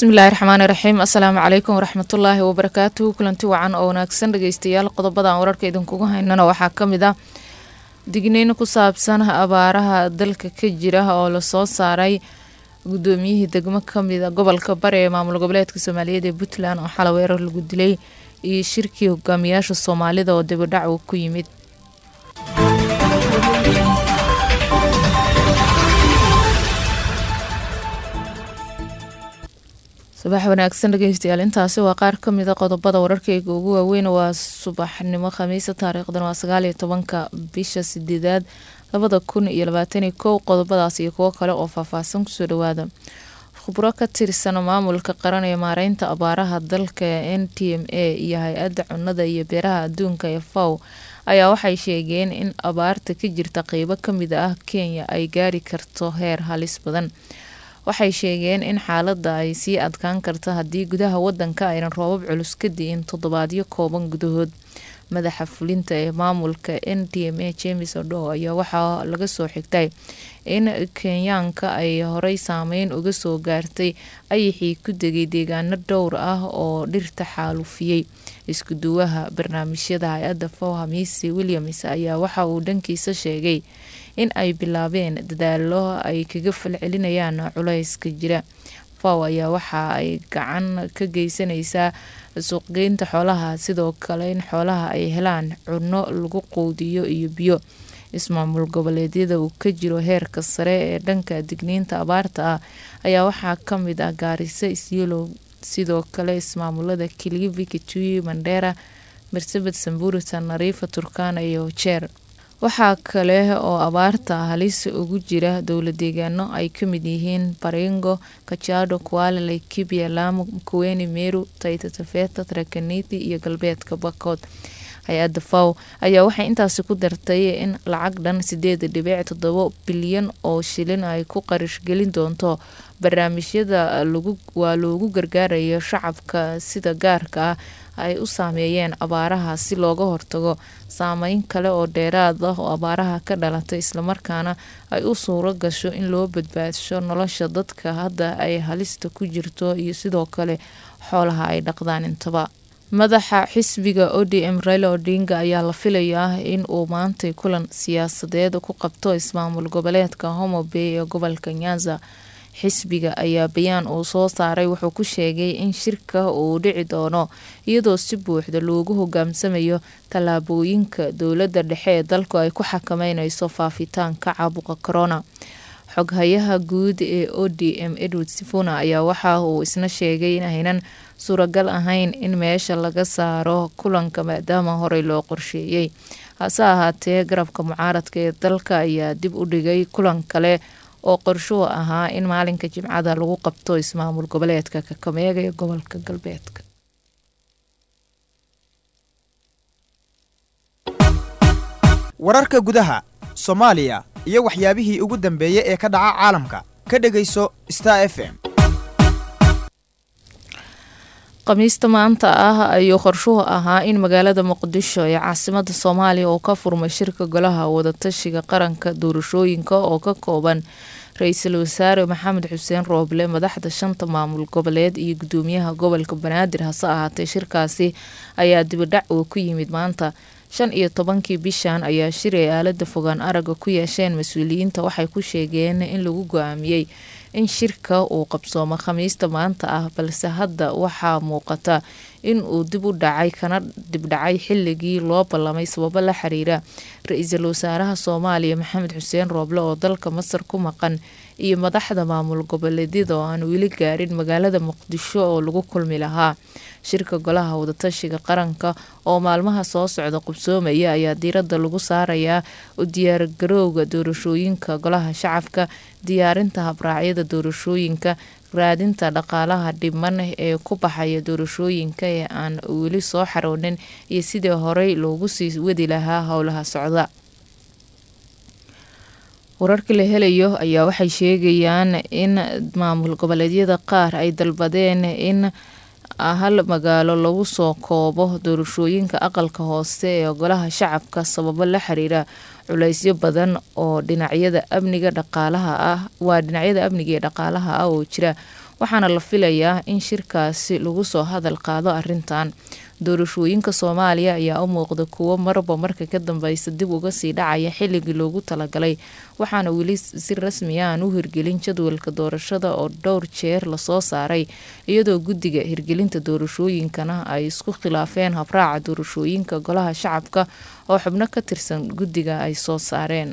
bismillaahi raxmaani raxiim assalaamu calaykum waraxmatullaahi wabarakaatuhu kulanti wacan oo wanaagsan dhageystayaal qodobadan wararka idinkugu haynana waxaa ka mid ah digniin ku saabsan abaaraha dalka ka jira oo lasoo saaray gudoomiyihii degmo kamida gobolka bari ee maamul goboleedka soomaaliyeed ee puntland oo xalay weerar lagu dilay iyo shirkii hogaamiyaasha soomaalida oo dibadhac uu ku yimid subax wanaagsan dhegeystayaal intaasi waa qaar kamida qodobada wararkeyga ugu waaweyn waa subaxnimo khamiisa taariikhdan waa sagaaliyo tobanka bisha sideedaad labada kun iyo labaataniyo kow qodobadaas iyo kuwo kale oo faahfaahsan kusoo dhawaada khubro ka tirsan maamulka qaran ee maareynta abaaraha dalka n t m a iyo hay-adda cunada iyo beeraha adduunka ee faw ayaa waxay sheegeen in abaarta ka jirta qeybo kamid ah kenya ay gaari karto heer halis badan waxay sheegeen in xaaladda ay sii adkaan karta haddii gudaha wadanka aynan roobab culus ka di'in toddobaadyo kooban gudahood madaxa fulinta ee maamulka n d m a james odo ayaa waxaa laga soo xigtay in kenyaanka ay horey saameyn uga soo gaartay ayaxii ku degay deegaano dhowr ah oo dhirta xaalufiyey iskuduwaha barnaamijyada hay-adda fow hamiisi williams ayaa waxa uu dhankiisa sheegay in ay bilaabeen dadaalo ay kaga falcelinayaan culayska jira faw ayaa waxa ay gacan ka geysanaysaa suuqgeynta xoolaha sidoo kale in xoolaha ay helaan cunno lagu quudiyo iyo biyo ismaamul goboleedyada uu ka jiro heerka sare ee dhanka digniinta abaarta ah ayaa waxaa kamid ah gaariso isyeelow sidoo kale ismaamulada kilivi kitui mandheera marsabed sambuurita nariifa turkana iyo jeer waxaa kale oo abaarta halis ugu jira dowla deegaano ay kamid yihiin baringo kajado kuala laikibia laamo mkuweni meru taita tafeta tarakaniti iyo galbeedka bakood hay-adda faw ayaa waxay intaasi ku dartay in lacag dhan sideed dhibic toddobo bilyan oo shilin ay ku qarashgelin doonto barnaamijyada waa loogu gargaarayo shacabka sida gaarka ah ay u saameeyeen abaaraha si looga hortago saameyn kale oo dheeraad ah oo abaaraha ka dhalatay islamarkaana ay u suuro gasho in loo badbaadsho nolosha dadka hadda ay halista ku jirto iyo sidoo kale xoolaha ay dhaqdaan intaba madaxa xisbiga o d m raila odinga ayaa la filayaa in uu maantay kulan siyaasadeed ku qabto ismaamul goboleedka homo bay ee gobolka nyanza xisbiga ayaa bayaan uu soo saaray wuxuu ku sheegay in shirka uu dhici doono iyadoo si buuxda loogu hogaamsamayo tallaabooyinka dowladda dhexe ee dalku ay ku xakameyneyso faafitaanka caabuqa corona xoghayaha guud ee o d m edward sifuna ayaa waxa uu isna sheegay in aynan suuragal ahayn in meesha laga saaro kulanka maadaama horey loo qorsheeyey hase ahaatee garabka mucaaradka ee dalka ayaa dib u dhigay kulan kale oo qorshuhu ahaa in maalinka jimcada lagu qabto ismaamul goboleedka kakameega ee gobolka galbeedka wararka gudaha soomaaliya iyo waxyaabihii ugu dambeeyey ee ka dhaca caalamka ka dhegayso star f m khamiista maanta ah ayuu qorshuhu ahaa in magaalada muqdisho ee caasimada soomaaliya uu ka furmay shirka golaha wadatashiga qaranka doorashooyinka oo ka kooban ra-iisul wasaare maxamed xuseen rooble madaxda shanta maamul goboleed iyo gudoomiyaha gobolka banaadir hase ahaatee shirkaasi ayaa dibadhac uu ku yimid maanta shan iyo tobankii bishan ayaa shir ay aalada fogaan araga ku yeesheen mas-uuliyiinta waxay ku sheegeen in lagu go-aamiyey in shirka uu qabsoomo khamiista maanta ah balse hadda waxaa muuqata in uu dib u dhacay kana dibdhacay xilligii loo ballamay sababo la xiriira ra-iisul wasaaraha soomaaliya maxamed xuseen rooble oo dalka masar ku maqan iyo madaxda maamul goboleedyada oo aan weli gaarin magaalada muqdisho oo lagu kulmi lahaa shirka golaha wadatashiga qaranka oo maalmaha soo socda qubsoomaya ayaa diiradda lagu saarayaa u diyaargarowga doorashooyinka golaha shacabka diyaarinta habraacyada doorashooyinka raadinta dhaqaalaha dhiman ee ku baxaya doorashooyinka ee aan weli soo xaroonin iyo sidii horey loogu sii wadi lahaa howlaha socda wararka la helayo ayaa waxay sheegayaan in maamul goboleedyada qaar ay dalbadeen in hal magaalo lagu soo koobo doorashooyinka aqalka hoose ee golaha shacabka sababo la xiriira culeysyo badan oo dhinacyada amniga dhaqaalaha ah waa dhinacyada amniga ee dhaqaalaha ah oo jira waxaana la filayaa in shirkaasi lagu soo hadal qaado arrintan doorashooyinka soomaaliya ayaa u muuqda kuwo marba marka ka dambeysa dib uga sii dhacaya xilligii loogu talagalay waxaana weli si rasmi a aan u hirgelin jadwalka doorashada oo dhowr jeer lasoo saaray iyadoo guddiga hirgelinta doorashooyinkana ay isku khilaafeen habraaca doorashooyinka golaha shacabka oo xubno ka tirsan guddiga ay soo saareen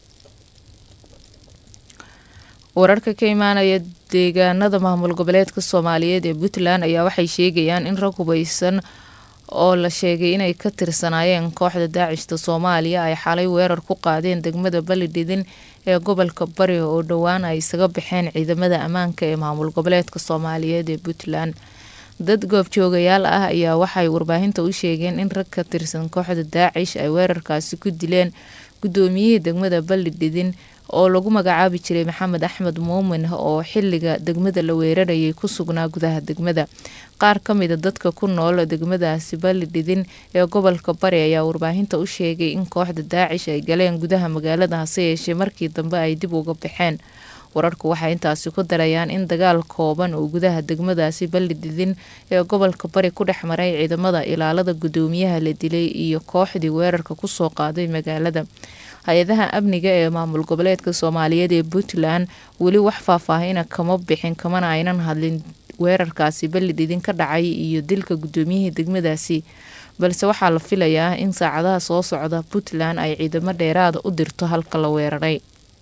wararka ka imaanaya deegaanada maamul goboleedka soomaaliyeed ee puntland ayaa waxay sheegayaan in rag hubeysan oo la sheegay inay ka tirsanaayeen kooxda daacishta soomaaliya ay xalay weerar ku qaadeen degmada balidhidin ee gobolka bari oo dhowaan ay isaga baxeen ciidamada ammaanka ee maamul goboleedka soomaaliyeed ee puntland dad goobjoogayaal ah ayaa waxay warbaahinta u sheegeen in rag ka tirsan kooxda daacish ay weerarkaasi ku dileen guddoomiyihii degmada balidhidin oo lagu magacaabi jiray maxamed axmed muumin oo xiliga degmada la weerarayay ku sugnaa gudaha degmada qaar ka mida dadka ku nool degmadaasi balidhidin ee gobolka bari ayaa warbaahinta u sheegay in kooxda daacish ay galeen gudaha magaalada hase yeeshee markii dambe ay dib uga baxeen wararku waxay intaasi ku darayaan in dagaal kooban oo gudaha degmadaasi balidhidin ee gobolka bari ku dhex maray ciidamada ilaalada guddoomiyaha la dilay iyo kooxdii weerarka kusoo qaaday magaalada hay-adaha amniga ee maamul goboleedka soomaaliyeed ee puntland weli wax faahfaahina kama bixin kamana aynan hadlin weerarkaasi balidhidin ka dhacay iyo dilka guddoomiyihii degmadaasi balse waxaa la filayaa in saacadaha soo socda puntland ay ciidamo dheeraada u dirto halka la weeraray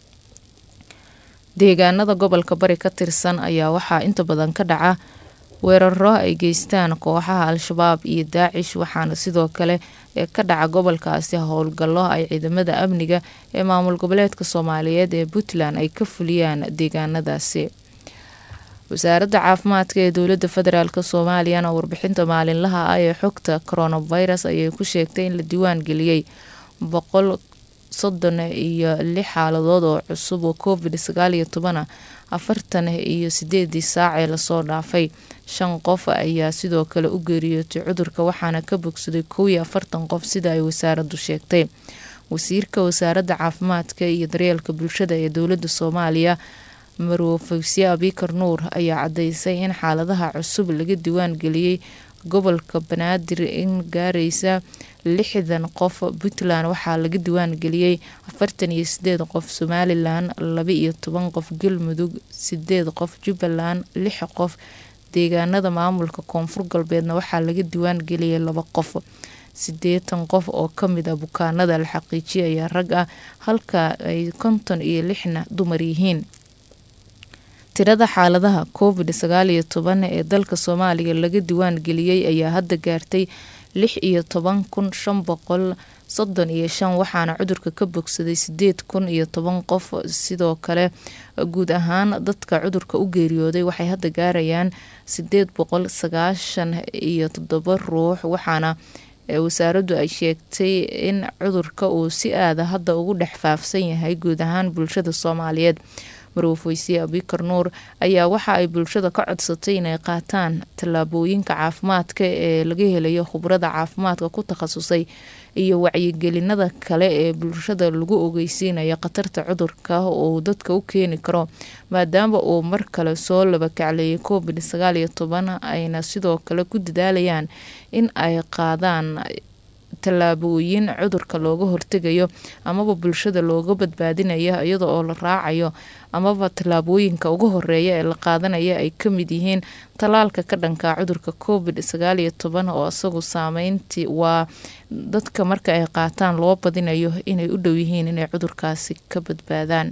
deegaanada gobolka bari ka tirsan ayaa waxaa inta badan ka dhaca weeraro ay geystaan kooxaha al-shabaab iyo daacish waxaana sidoo kale ee ka dhaca gobolkaasi howlgallo ay ciidamada amniga ee maamul goboleedka soomaaliyeed ee puntland ay ka fuliyaan deegaanadaasi wasaaradda caafimaadka ee dowladda federaalk soomaaliyana warbixinta maalinlaha ah ee xogta coronavirus ayay ku sheegtay in la diiwaan geliyey boqol soddon iyo lix xaaladood oo cusub oo covid sagaal iyo toban afartan iyo sideedii saac ee lasoo dhaafay shan qof ayaa sidoo kale u geeriyootay cudurka waxaana ka bogsaday kow iyo afartan qof sida ay wasaaraddu sheegtay wasiirka wasaaradda caafimaadka iyo daryeelka bulshada ee dowladda soomaaliya marwo fawsiye abikar nuur ayaa cadeysay in xaaladaha cusub laga diiwaan geliyey gobolka banaadir in gaaraysa lixdan qof puntland waxaa laga diiwaan geliyey afartan iyo sideed qof somalilan laba iyo toban qof galmudug sideed qof jubbaland lix qof deegaanada maamulka koonfur galbeedna waxaa laga diiwaan geliyay laba qof sideetan qof oo kamid a bukaanada la xaqiijiyaya rag ah halka ay konton iyo lixna dumar yihiin tirada xaaladaha covid sagaal iyo toban ee dalka soomaaliya laga diiwaan geliyey ayaa hadda gaartay lix iyo toban kun shan boqol soddon iyo shan waxaana cudurka ka bogsaday sideed kun iyo toban qof sidoo kale guud ahaan dadka cudurka u geeriyooday waxay hadda gaarayaan sideed boqol sagaashan iyo toddoba ruux waxaana wasaaraddu ay sheegtay in cudurka uu si aada hadda ugu dhex faafsan yahay guud ahaan bulshada soomaaliyeed marwafweysiye abikar nuur ayaa waxa ay bulshada ka codsatay inay qaataan tallaabooyinka caafimaadka ee laga helayo khubrada caafimaadka ku takhasusay iyo wacyigelinada kale ee bulshada lagu ogeysiinayo khatarta cudurka uu dadka u keeni karo maadaama uu mar kale soo labakacleeyay covid sagaal iyo toban ayna sidoo kale ku dadaalayaan in ay qaadaan tallaabooyin cudurka looga hortegayo amaba bulshada looga badbaadinayo iyada oo la raacayo amaba tallaabooyinka ugu horeeya ee la qaadanaya ay ka mid yihiin tallaalka ka dhanka cudurka covid sagaal iyo toban oo isagu saameyntii waa dadka marka ay qaataan loo badinayo inay u dhow yihiin inay cudurkaasi ka badbaadaan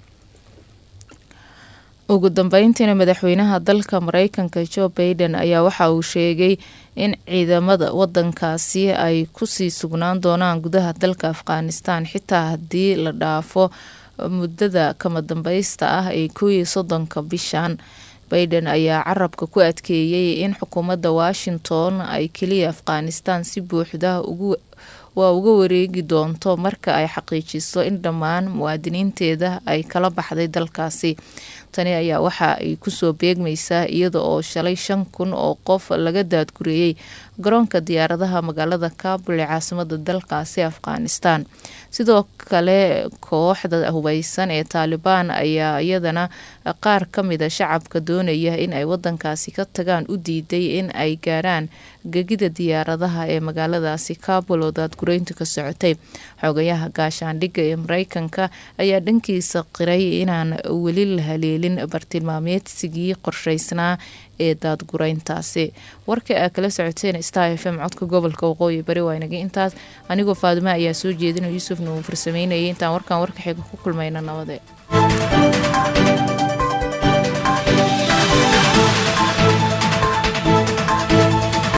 ugu dambeyntiina madaxweynaha dalka mareykanka joe baiden ayaa waxa uu sheegay in ciidamada wadankaasi ay kusii sugnaan doonaan gudaha dalka afghanistan xitaa haddii la dhaafo muddada kama dambeysta ah ee koo iyo soddonka bishan baiden ayaa carabka ku adkeeyey in xukuumadda washington ay keliya afghanistan si buuxda ugu waa uga wareegi doonto marka ay xaqiijiso in dhammaan muwaadiniinteeda ay kala baxday dalkaasi tani ayaa waxa ay kusoo beegmaysaa iyada oo shalay shan kun oo qof laga daadgureeyey garoonka diyaaradaha magaalada kaabul ee caasimada dalkaasi afghanistan sidoo kale kooxda hubeysan ee taalibaan ayaa iyadana qaar ka mida shacabka doonaya in ay wadankaasi ka tagaan u diiday in ay gaaraan gegida diyaaradaha ee magaaladaasi kaabul oo daadgureyntu ka socotay xogayaha gaashaandhigga ee mareykanka ayaa dhankiisa qiray inaan weli la haleelin bartilmaameedsigii qorsheysnaa ee daadgureyntaasi warka aa kala socoteen star f m codka gobolka waqooyi bari waa inagay intaas anigoo faadimo ayaa soo jeedina yuusufna uu farsameynayay intaan warkan warka xiga ku kulmayna nabade